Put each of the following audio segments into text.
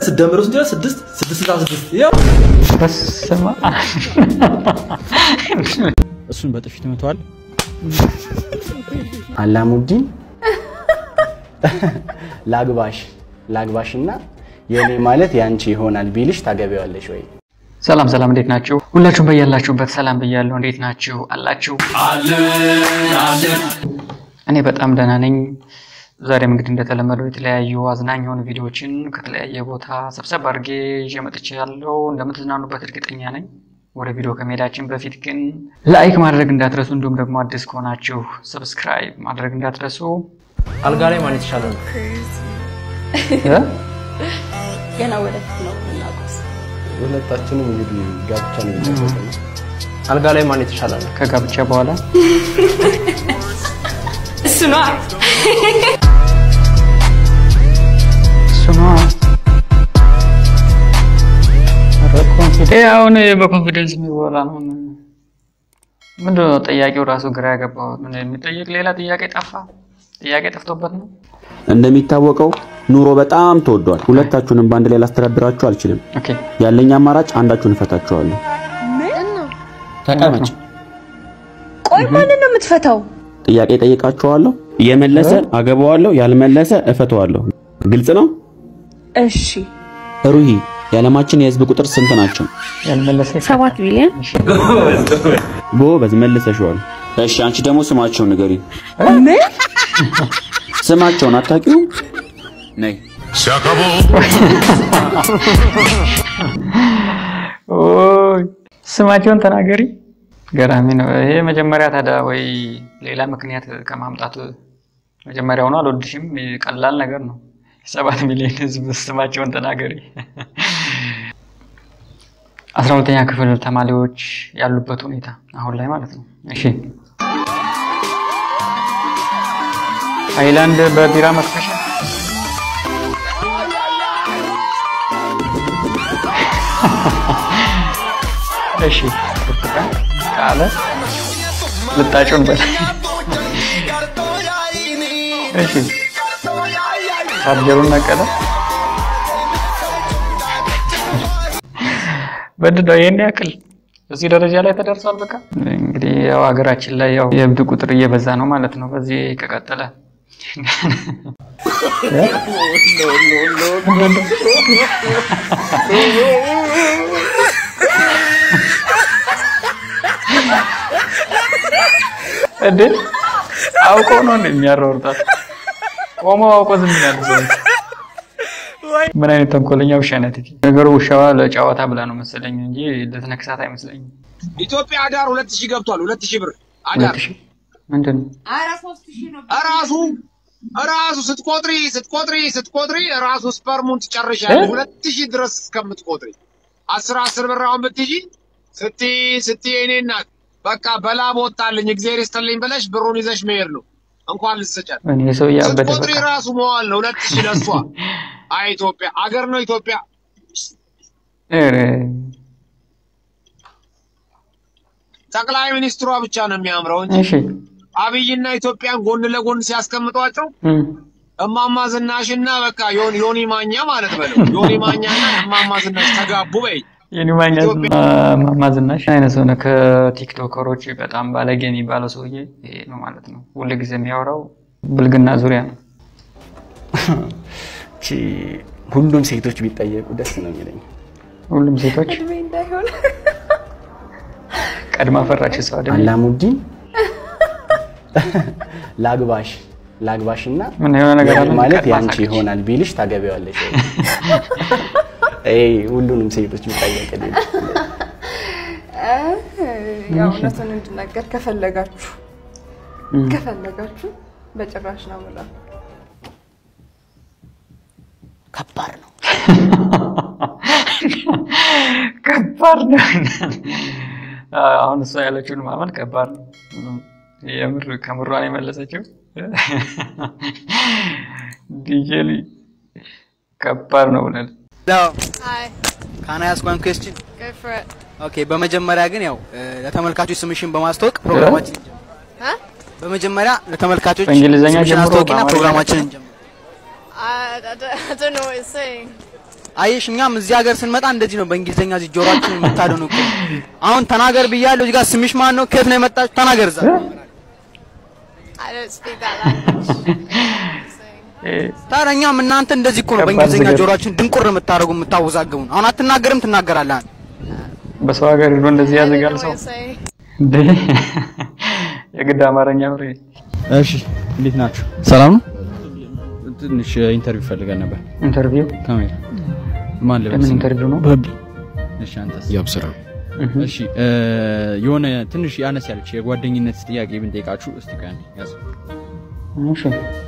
ስደምሩ ስንት ይሆናል? ስድስት ስድስት ስልሳ ስድስት ያው በስመ አብ። እሱን በጥፊ ትመተዋል። አላሙዲን ላግባሽ ላግባሽ እና የእኔ ማለት ያንቺ ይሆናል ቢልሽ ታገቢዋለሽ ወይ? ሰላም ሰላም፣ እንዴት ናችሁ? ሁላችሁም በያላችሁበት ሰላም ብያለሁ። እንዴት ናችሁ? አላችሁ? እኔ በጣም ደህና ነኝ። ዛሬም እንግዲህ እንደተለመደው የተለያዩ አዝናኝ የሆኑ ቪዲዮዎችን ከተለያየ ቦታ ሰብሰብ አድርጌ ይዤ መጥቻለሁ። እንደምትዝናኑበት እርግጠኛ ነኝ። ወደ ቪዲዮ ከመሄዳችን በፊት ግን ላይክ ማድረግ እንዳትረሱ፣ እንዲሁም ደግሞ አዲስ ከሆናችሁ ሰብስክራይብ ማድረግ እንዳትረሱ። አልጋ ላይ ማን የተሻለ ነው? እ? ገና ወደፊት ነው የምናውቀው። ሁለታችንም እንግዲህ ጋብቻ ነው የሚጠበቀው። አልጋ ላይ ማን የተሻለ ነው? ከጋብቻ በኋላ እሱ ነዋ። እሱ ነዋ። ኧረ ኮንፊደንስ ይሄ አሁን በኮንፊደንስ የሚወራ ነው። ምንድን ነው ጥያቄው ራሱ ግራ ያገባው? ምን የሚጠየቅ ሌላ ጥያቄ ጠፋ? ጥያቄ ጠፍቶበት ነው። እንደሚታወቀው ኑሮ በጣም ተወዷል። ሁለታችሁንም በአንድ ላይ ላስተዳድራችሁ አልችልም። ኦኬ ያለኝ አማራጭ አንዳችሁን እፈታችኋለሁ። ተቀመጭ። ቆይ ማንን ነው የምትፈታው? ጥያቄ ጠይቃችኋለሁ። የመለሰ አገባዋለሁ፣ ያልመለሰ እፈተዋለሁ። ግልጽ ነው? እሺ ሩሂ፣ የዓለማችን የህዝብ ቁጥር ስንት ናቸው? ያልመለሰ ሰባት ቢሊዮን ጎበዝ መልሰሽዋል። እሺ፣ አንቺ ደግሞ ስማቸውን ንገሪ። ምን? ስማቸውን አታውቂውም? ነይ ኦይ ስማቸውን ተናገሪ። ገራሚ ነው ይሄ። መጀመሪያ ታዲያ ወይ ሌላ ምክንያት ከማምጣት መጀመሪያውኑ አልወድሽም። ቀላል ነገር ነው። ሰባት ሚሊዮን ህዝብ ስማቸውን ተናገሪ። አስራ ሁለተኛ ክፍል ተማሪዎች ያሉበት ሁኔታ አሁን ላይ ማለት ነው። እሺ ሃይላንድ በቢራ መክፈሻ እሺ ብርቱካን ቃለ ልጣጩን በል እሺ ቻርጀሩን ነቀለ በድዳው ይሄን ያክል እዚህ ደረጃ ላይ ተደርሷል። በቃ እንግዲህ ያው ሀገራችን ላይ ያው የእብድ ቁጥር እየበዛ ነው ማለት ነው። በዚህ ከቀጠለ እንዴ አውቀው ነው እንደ የሚያሯሩጣት ቆመው አውቀው ዝም ያሉ ሰዎች። ምን አይነት ተንኮለኛ ውሻ ናት! እቺ ነገሩ ውሻዋ ለጨዋታ ብላ ነው መሰለኝ እንጂ ልትነክሳት አይመስለኝም። ኢትዮጵያ አዳር ሁለት ሺህ ገብቷል። ሁለት ሺህ ብር አዳር ሁለት ሺህ ምንድን ነው? እራሱ እራሱ ስትቆጥሪ ስትቆጥሪ ስትቆጥሪ እራሱ ስፐርሙን ትጨርሻለሽ። እ? ሁለት ሺህ ድረስ እስከምትቆጥሪ አስር አስር ብር አሁን ብትይዢ ስትይ ስትይ እኔ እናት በቃ በላብ ወጣልኝ እግዚአብሔር ይስጥልኝ ብለሽ ብሩን ይዘሽ መሄድ ነው። እንኳን ልትሰጫት እኔ ሰው ያበደ ስትቆጥሪ በቃ ራሱ መዋል ነው። ሁለት ሺህ ለሷ አይ ኢትዮጵያ አገር ነው ኢትዮጵያ። ኧረ ጠቅላይ ሚኒስትሯ ብቻ ነው የሚያምረው እንጂ እሺ አብይና ኢትዮጵያን ጎን ለጎን ሲያስቀምጧቸው እም፣ እማማ ዝናሽና በቃ ዮኒ ዮኒ ማኛ ማለት በለው ዮኒ ማኛና እማማ ዝናሽ ተጋቡ በይ። የኔ ማኛ ዝና ማማ ዝናሽ አይነት ሆነ። ከቲክቶከሮች በጣም ባለጌ የሚባለው ሰውዬ ይሄ ነው ማለት ነው። ሁል ጊዜ የሚያወራው ብልግና ዙሪያ ነው። እቺ ሁሉም ሴቶች ቢጠየቁ ደስ ነው የሚለኝ። ሁሉም ሴቶች እድሜ እንዳይሆን ቀድማ ፈራች ሰው አይደል? አላሙዲን ላግባሽ ላግባሽ እና ምን የሆነ ነገር አለ የእኔ ማለት ቀድማ ያንቺ ሳቀች። ይሆናል ቢልሽ ታገቢዋለሽ ወይ? ይሄ ሁሉንም ሴቶች ቢጠየቅ ያው እውነቱን እንድናገር ከፈለጋችሁ ከፈለጋችሁ በጭራሽ ነው የምለው። ከባድ ነው። ከባድ ነው። አሁን እሷ ያለችውን ማመን ከባድ ነው። የምር ከምሯን የመለሰችው ዲጄሊ ከባድ ነው ብለን Hi, ካን አይ አስክ ዋን ኩዌስችን? go for it. ኦኬ በመጀመሪያ ግን ያው እ፣ ለተመልካቾች ስምሽን በማስተዋወቅ ፕሮግራማችን እንጀምር። Huh? በመጀመሪያ ለተመልካቾች በእንግሊዝኛ ስምሽን ጀምሮ አስተዋውቂና በአማርኛ ፕሮግራማችንን እንጀምር። I, I, don't, I don't know what it's saying. አየሽ፣ እኛም እዚህ ሀገር ስንመጣ እንደዚህ ነው በእንግሊዝኛ እዚህ ጆሮአችን የምታደኑ እኮ። አሁን ተናገር ብያለሁ። እዚህ ጋር ስምሽ ማን ነው? ከየት ነው የመጣችው? ተናገር እዛ። I don't speak that language. ታዲያ እኛም እናንተ እንደዚህ እኮ ነው ከባድ በእንግሊዝኛ ነገር። ጆሮአችን ድንቁር የምታደርጉ የምታወዛግቡን። አሁን አትናገርም፣ ትናገራለህ። አንተ። በሰው ሀገር ሄዶ እንደዚህ I don't ያዘጋል know ሰው what to say. እንዴ! የግድ አማርኛ ብሬ እሺ እንዴት ናችሁ? ሰላም ነው። ትንሽ ኢንተርቪው ፈልገን ነበር። ኢንተርቪው ካሜራ ማን ልበል? ለምን ኢንተርቪው ነው? እሺ አንተስ? ያብስራ እሺ እ፣ የሆነ ትንሽ ያነስ ያለች የጓደኝነት ጥያቄ ብንጠይቃችሁ እስቲ ቆይ አንዴ ያዝ። እሺ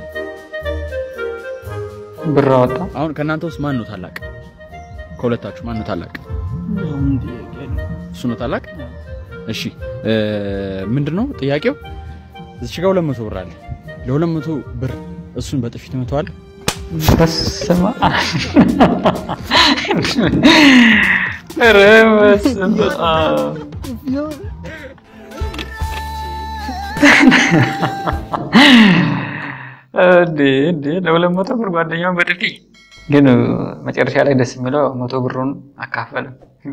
ብር አወጣ አሁን ከእናንተ ውስጥ ማን ነው ታላቅ? ከሁለታችሁ ማን ነው ታላቅ? እሱ ነው ታላቅ። እሺ እ፣ ምንድነው ጥያቄው? እዚህ ጋር 200 ብር አለ። ለ200 ብር እሱን በጥፊ ትመታዋለህ? በስመ አብ ኧረ በስመ አብ እንዴ እንዴ ለሁለት መቶ ብር ጓደኛውን በጥፊ ግን መጨረሻ ላይ ደስ የሚለው መቶ ብሩን አካፈለ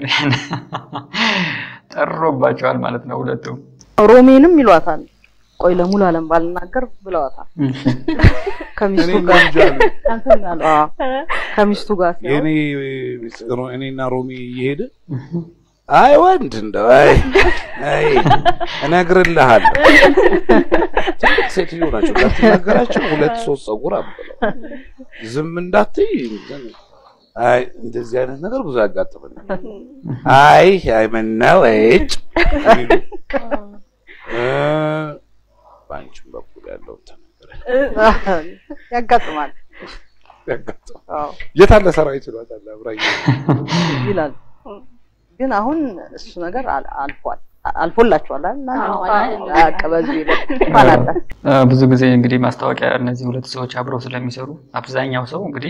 ጠሮባቸዋል ማለት ነው ሁለቱም ሮሜንም ይሏታል። ቆይ ለሙሉ አለም ባልናገር ብለዋታል። ከሚስቱ ጋር እንትን አሉ። አዎ፣ ከሚስቱ ጋር ሲሆን የኔ ሚስጥር እኔና ሮሚ እየሄደ አይ ወንድ እንደው አይ አይ እነግርልሃለሁ ትልቅ ሴትዮ ናቸው እንዳትናገራቸው ሁለት ሶስት ጸጉር አብለው ዝም እንዳትይ እንትን አይ እንደዚህ አይነት ነገር ብዙ ያጋጥመናል አይ አይ ምነው እጭ የሚሉ እ፣ በአንቺም በኩል ያለው ተነገረ ያጋጥማል ያጋጥማል አዎ፣ የት አለ ሰራዊት ይሏታል አብራኝ ይላል። ግን አሁን እሱ ነገር አል- አልፏል አልፎላችኋል አይደል? በቃ በዚህ ይለፍ አላለ። አ፣ ብዙ ጊዜ እንግዲህ ማስታወቂያ እነዚህ ሁለት ሰዎች አብረው ስለሚሰሩ አብዛኛው ሰው እንግዲህ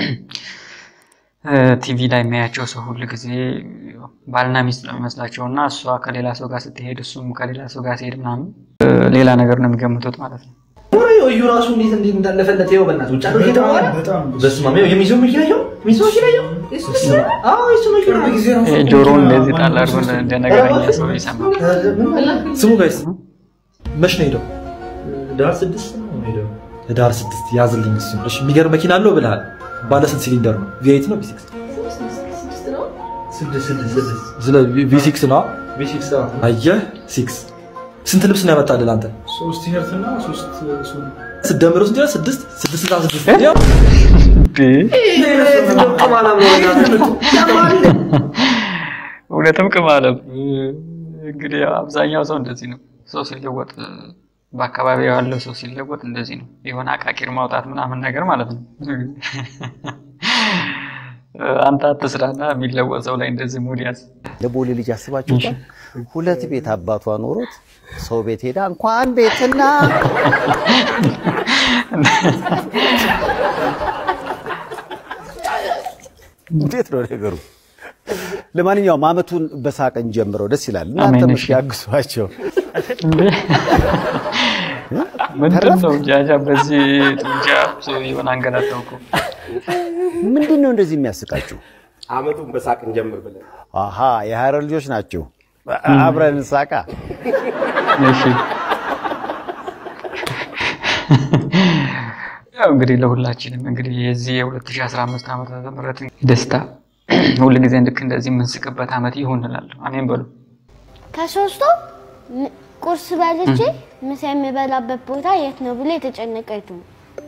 ቲቪ ላይ የሚያያቸው ሰው ሁል ጊዜ ባልና ሚስት ነው የሚመስላቸው እና እሷ ከሌላ ሰው ጋር ስትሄድ እሱም ከሌላ ሰው ጋር ሲሄድ ምናምን እ፣ ሌላ ነገር ነው የሚገምቱት ማለት ነው። እዩ ራሱ እንዴት እንዴት እንዳለፈለት ይኸው በእናትህ ውጭ አድርጌ ተባለ። በስመ አብ ይኸው የሚይዘው መኪና ይኸው የሚይዘው መኪና ይኸው አዎ የእሱ መኪና ይሄ ጆሮውን እንደዚህ ጣል አድርጎ እንደ- እንደ ነገረኛ ሰው ይሰማል። ስሙ ጋይስ መች ነው ሄደው? ህዳር ስድስት ነው ሄደው። ህዳር ስድስት ያዝልኝ እሱ። እሺ የሚገርም መኪና አለው ብለሃል። ባለ ስንት ሲሊንደር ነው? ቪኤት ነው ቪሲክስ? ስለ ቪሲክስ ነው። አየህ ሲክስ ስንት ልብስ ነው ያመጣልህ አንተ? ሶስት ቲሸርት እና ሶስት ሱሪ ስደምረው ስንት ይሆናል? ስድስት ስድስት ስልሳ ስድስት ያው እውነትም ቅማለም እንግዲህ ያው አብዛኛው ሰው እንደዚህ ነው። ሰው ሲለወጥ በአካባቢው ያለው ሰው ሲለወጥ እንደዚህ ነው። የሆነ አቃቂር ማውጣት ምናምን ነገር ማለት ነው። አንተ አትስራና የሚለወጥ ሰው ላይ እንደዚህ ሙድ ያዝ። ለቦሌ ልጅ አስባችሁታል? ሁለት ቤት አባቷ ኖሮት ሰው ቤት ሄዳ እንኳን ቤትና እንዴት ነው ነገሩ? ለማንኛውም አመቱን በሳቅን ጀምረው ደስ ይላል። እናንተም አሜን፣ እስኪ እሺ። ያግዟቸው። ምንድን ነው ጃጃ በዚህ ጡንቻ የሆነ አንገላታው እኮ ምንድን ነው እንደዚህ የሚያስቃችሁ? አመቱን በሳቅ እንጀምር ብለን አሃ የሀረር ልጆች ናቸው። አብረን እንሳቃ። እሺ ያው እንግዲህ ለሁላችንም እንግዲህ የዚህ የ2015 ዓመተ ምህረት ደስታ ሁል ጊዜ ልክ እንደዚህ የምንስቅበት ዓመት ይሁን እላለሁ። አሜን በሉ። ከሶስቱ ም- ቁርስ በልቼ ምሳ የምበላበት ቦታ የት ነው ብሎ የተጨነቀ የቱ ነው?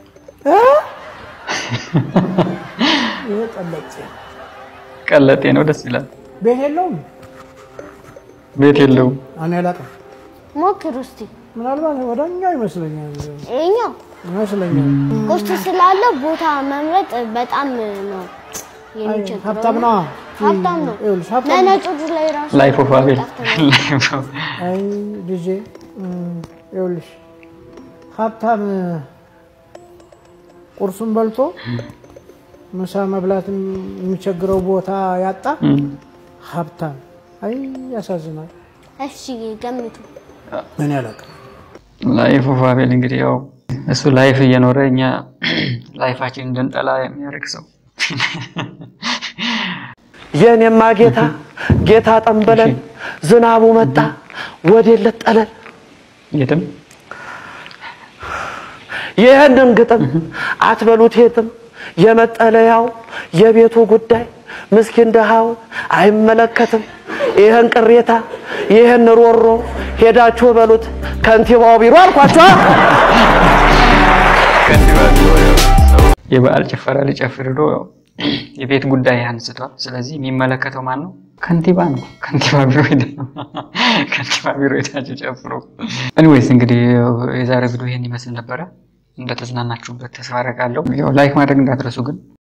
ይሄ ቀለጭ ቀለጤ ነው፣ ደስ ይላል። ቤት የለውም። ቤት የለውም። እኔ አላውቅም። ሞክሩ እስቲ። ምናልባት ወደኛው ይመስለኛል ይኸኛው ይመስለኛል። ቁርስ ስላለው ቦታ መምረጥ በጣም ነው የሚቸግረው። ሀብታም ነዋ። ሀብታም ነው። ይኸውልሽ ሀብታም ለነጮቹ ላይ ራሱ ላይፍ ኦፍ አቤል አይ ልጄ እም፣ ይኸውልሽ ሀብታም ቁርሱን በልቶ ምሳ መብላት የሚቸግረው ቦታ ያጣ ሀብታም። አይ ያሳዝናል። እሺ ገምቱ። እኔ አላውቅም። ላይፍ ኦፍ አቤል እንግዲህ ያው እሱ ላይፍ እየኖረ እኛ ላይፋችን እንድንጠላ የሚያደርግ ሰው የኔማ ጌታ ጌታ ጠንበለን ዝናቡ መጣ ወዴለት ጠለል የትም ይህንን ግጥም አትበሉት የትም የመጠለያው የቤቱ ጉዳይ ምስኪን ድሃውን አይመለከትም። ይህን ቅሬታ ይህን ሮሮ ሄዳችሁ በሉት ከንቲባው ቢሮ አልኳቸው። የበዓል ጭፈራ ሊጨፍር ሄዶ የቤት ጉዳይ አንስቷል። ስለዚህ የሚመለከተው ማን ነው? ከንቲባ ነው። ከንቲባ ቢሮ ሄደ ከንቲባ ቢሮ ሄዳችሁ ጨፍሩ። ኤኒዌይስ እንግዲህ የዛሬ ቪዲዮ ይሄን ይመስል ነበረ። እንደተዝናናችሁበት ተስፋ አደርጋለሁ። ያው ላይክ ማድረግ እንዳትረሱ ግን